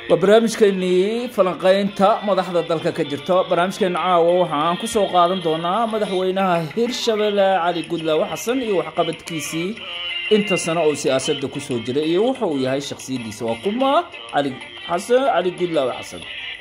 waa barnaamijkeenii falanqeynta madaxda dalka ka jirto barnaamijkeena caawa waxaan ku soo qaadan doonaa madaxweynaha hirshabelle cali gudlaawe xasan iyo waxqabadkiisii inta sano oo siyaasadda kusoo jiray iyo wuxa uu yahay shaksiyadiisa waa kuma cali xasan cali gudlaawe xasan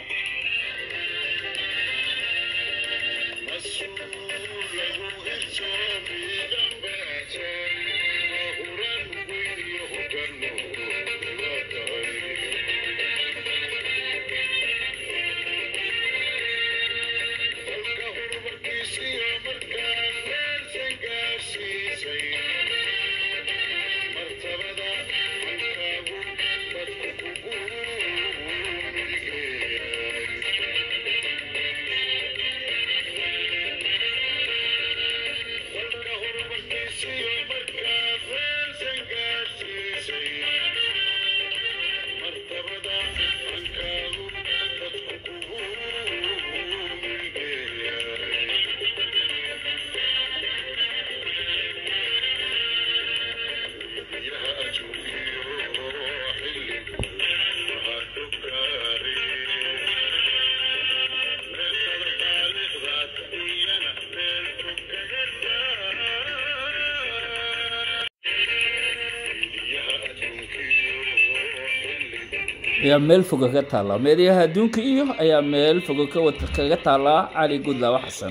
ayaa meel foga ka taallaa meediyaha adduunka iyo ayaa meel foga kaga taallaa cali gudlaawe xasan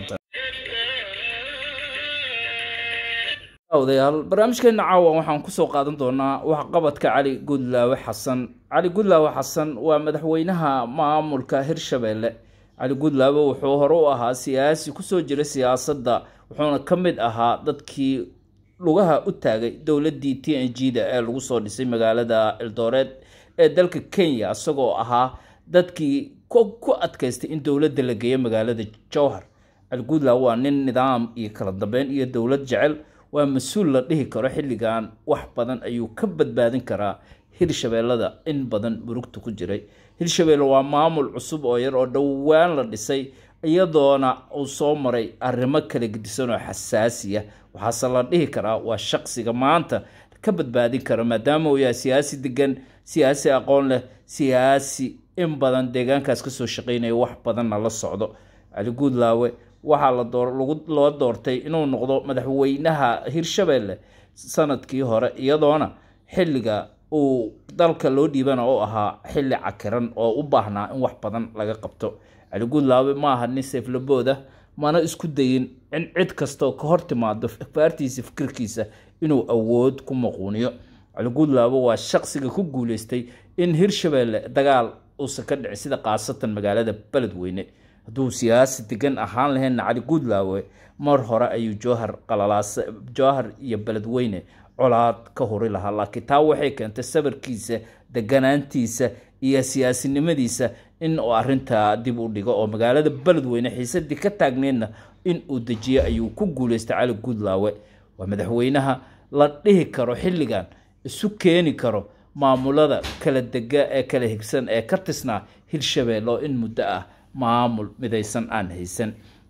odayaal barnaamijkeena caawa waxaan kusoo qaadan doonaa waxqabadka cali gudlaawe xasan cali gudlaawe xasan waa madaxweynaha maamulka hirshabelle cali gudlaawe wuxuu hore u ahaa siyaasi kusoo jira siyaasadda wuxuuna ka mid ahaa dadkii lugaha u taagay dowladii t n g da ee lagu soo dhisay magaalada eldoreed ee dalka kenya isagoo ahaa dadkii ku adkaystay in dowladda la geeyo magaalada jowhar algudla waa nin nidaam iyo kala dambeyn iyo dowlad jecel waa mas-uul la dhihi karo xilligan wax badan ayuu ka badbaadin karaa hirshabeellada in badan murugta ku jiray hirshabelle waa maamul cusub oo yar oo dhowaan la dhisay iyadoona uu soo maray arrimo kala gedisan oo xasaasiya waxaase la dhihi karaa waa shaqsiga maanta ka badbaadin kara maadaama uu yahay siyaasi degan siyaasi aqoon leh siyaasi in badan deegaankaas kasoo shaqeynaya wax badanna la socdo cali guudlaawe waxaa loo doortay inuu noqdo madaxweynaha hirshabelle sanadkii hore iyadoona xilliga uu dalka loo dhiibana u ahaa xilli cakiran oo u baahnaa in wax badan laga qabto cali guudlaawe ma aha nin seeflabooda mana isku dayin in cid kastaoo ka hor timaado faartiisa fikirkiisa inuu awood ku maquuniyo cali guudlaawe waa shaqsiga ku guuleystay in hirshabelle dagaal uusan ka dhicin sida khaasatan magaalada beledweyne hadduu siyaasi degan ahaan laheenna cali guudlaawe mar hore ayuu jowhar qalalaasa jowhar iyo beledweyne colaad ka huri lahaa laakiin taa waxay keentay sabarkiisa deganaantiisa iyo siyaasinimadiisa in uu arintaa dib u dhigo oo magaalada beledweyne xiisadii ka taagneedna in uu dejiyo ayuu ku guuleystay cali guudlaawe waa madaxweynaha la dhihi karo xilligan isu keeni karo maamulada kala dega ee kala higsan ee ka tisnaa hirshabelle oo in muddo ah maamul midaysan aan haysan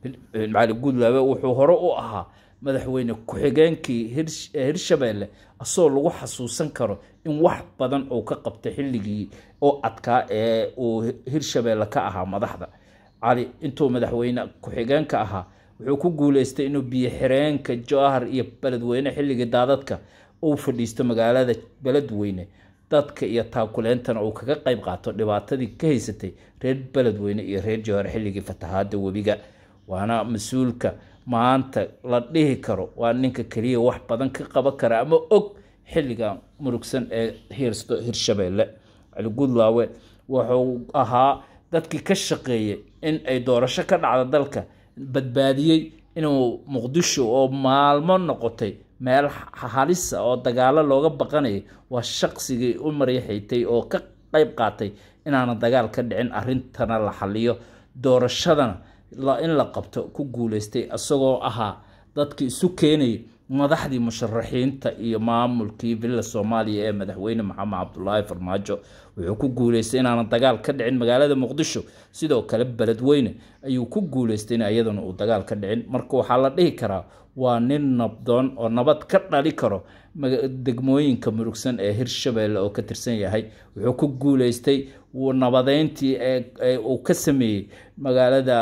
cali guudlaawe wuxuu hore u ahaa madaxweyne ku-xigeenkii hirshabelle asagoo lagu xasuusan karo in wax badan uu ka qabtay xilligii oo adkaa ee uu hirshabelle ka ahaa madaxda cali intuu madaxweyne ku-xigeenka ahaa wuxuu ku guuleystay inuu biyo xireenka jowhar iyo beledweyne xilligii daadadka uu fadhiisto magaalada beledweyne dadka iyo taakuleentana uu kaga qayb qaato dhibaatadii ka haysatay reer beledweyne iyo reer jowhar xilligii fatahaada webiga waana mas-uulka maanta la dhihi karo waa ninka keliya wax badan ka qaban kara ama og xilliga murugsan ee hiirsto hirshabelle cali guudlaawe wuxuu ahaa dadkii ka shaqeeyay in ay doorasho ka dhacda dalka badbaadiyey inuu muqdisho oo maalmo noqotay meel halisa oo dagaalo looga baqanayay waa shaqsigii u maryaxaytay oo ka qayb qaatay inaana dagaal ka dhicin arintana la xaliyo doorashadana in la qabto ku guuleystay isagoo ahaa dadkii isu keenayay madaxdii musharaxiinta iyo maamulkii villa soomaaliya ee madaxweyne maxamed cabdulaahi farmaajo wuxuu ku guuleystay inaanan dagaal ka dhicin magaalada muqdisho sidoo kale beledweyne ayuu ku guuleystay in iyadana uu dagaal ka dhicin marka waxaa la dhihi karaa waa nin nabdoon oo nabad ka dhali karo degmooyinka murugsan ee hirshabeelle oo ka tirsan yahay wuxuu ku guuleystay nabadeyntii uu ka sameeyey magaalada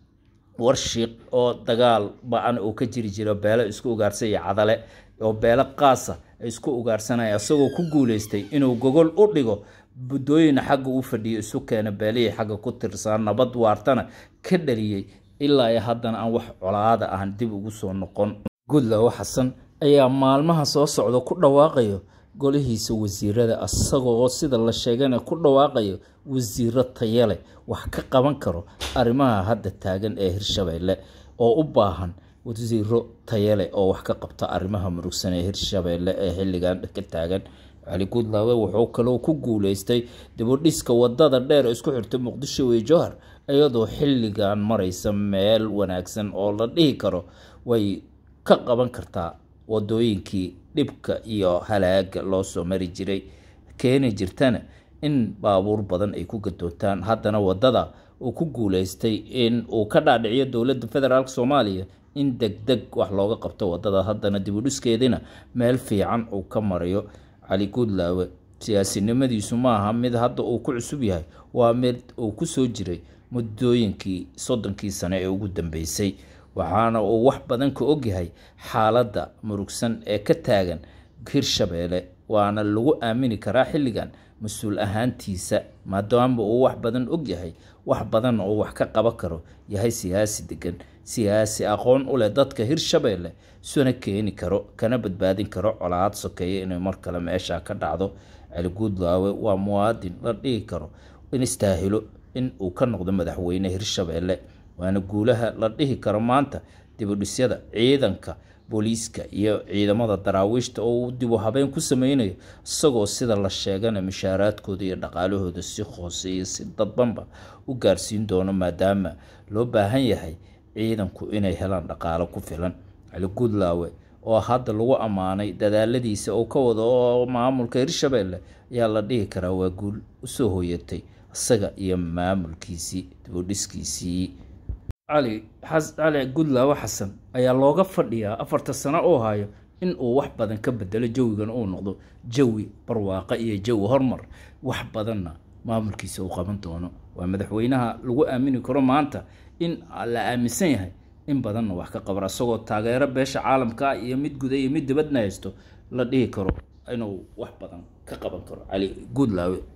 warshiiq oo dagaal ba-an uu ka jiri jiro beelo isku ugaarsan iyo cadale oo beelo qaasa ay isku ugaarsanaya isagoo ku guuleystay inuu gogol u dhigo buddooyin xagga u fadhiyo isu keena beelihii xagga ku tirsan nabad waartana ka dhaliyey ilaa iyo haddana aan wax colaada ahan dib ugu soo noqon goodlaw xasan ayaa maalmaha soo socda ku dhawaaqayo golihiisa wasiirada isagoo sida la sheegana ku dhawaaqayo wasiiro tayale wax ka qaban karo arrimaha hadda taagan ee hirshabeelle oo u baahan wasiiro tayale oo wax ka qabta arrimaha murugsan ee hirshabeelle ee xilligan ka taagan cali guudlaawe wuxuu kaloo ku guuleystay dibudhiska wadada dheer isku xirta muqdisho iyo jowhar iyadoo xilligan maraysa meel wanaagsan oo la dhihi karo way ka qaban kartaa wadooyinkii dhibka iyo halaaga loo soo mari jiray keeni jirtana in baabuur badan ay ku gadoontaan haddana wadada uu ku guuleystay in uu ka dhaadhiciyo dowladda federaalk soomaaliya in deg deg wax looga qabto wadada haddana dibudhiskeedina meel fiican uu ka marayo cali guudlaawe siyaasinimadiisu maaha mid hadda uu ku cusub yahay waa mid uu ku soo jiray muddooyinkii soddonkii sane ee ugu dambeysay waxaana uu wax badan ka ogyahay xaaladda murugsan ee ka taagan hirshabeelle waana lagu aamini karaa xilligan mas-uul ahaantiisa maadaama uu wax badan ogyahay wax badanna uu wax ka qaban karo yahay siyaasi degan siyaasi aqoon u leh dadka hirshabeelle suna keeni karo kana badbaadin karo colaad sokeeya inay mar kale meesha ka dhacdo cali guudlaawe waa muwaadin la dhihi karo in istaahilo in uu ka noqdo madaxweyne hirshabeelle waana guulaha la dhihi karo maanta dibudhisyada ciidanka booliiska iyo ciidamada daraawiishta oo uu dibu habeen ku sameynayo isagoo sida la sheegana mushaaraadkooda iyo dhaqaalahooda si hoose iyo si dadbanba u gaarsiin doono maadaama loo baahan yahay ciidanku inay helaan dhaqaalo ku filan cali guudlaawe oo hadda lagu ammaanay dadaaladiisa oo ka wada oo maamulka hirshabeelle ayaa la dhihi karaa waa guul usoo hoyatay isaga iyo maamulkiisii dibudhiskiisii cali cali guudlaawe xasan ayaa looga fadhiyaa afarta sano oo hayo in uu wax badan ka bedelo jawigan uu noqdo jawi barwaaqo iyo jawi hormar wax badanna maamulkiisa uu qaban doono waa madaxweynaha lagu aamini karo maanta in la aaminsan yahay in badanna wax ka qaban isagoo taageero beesha caalamka ah iyo mid guda iyo mid dibadna haysto la dhihi karo inuu wax badan ka qaban karo cali guudlaawe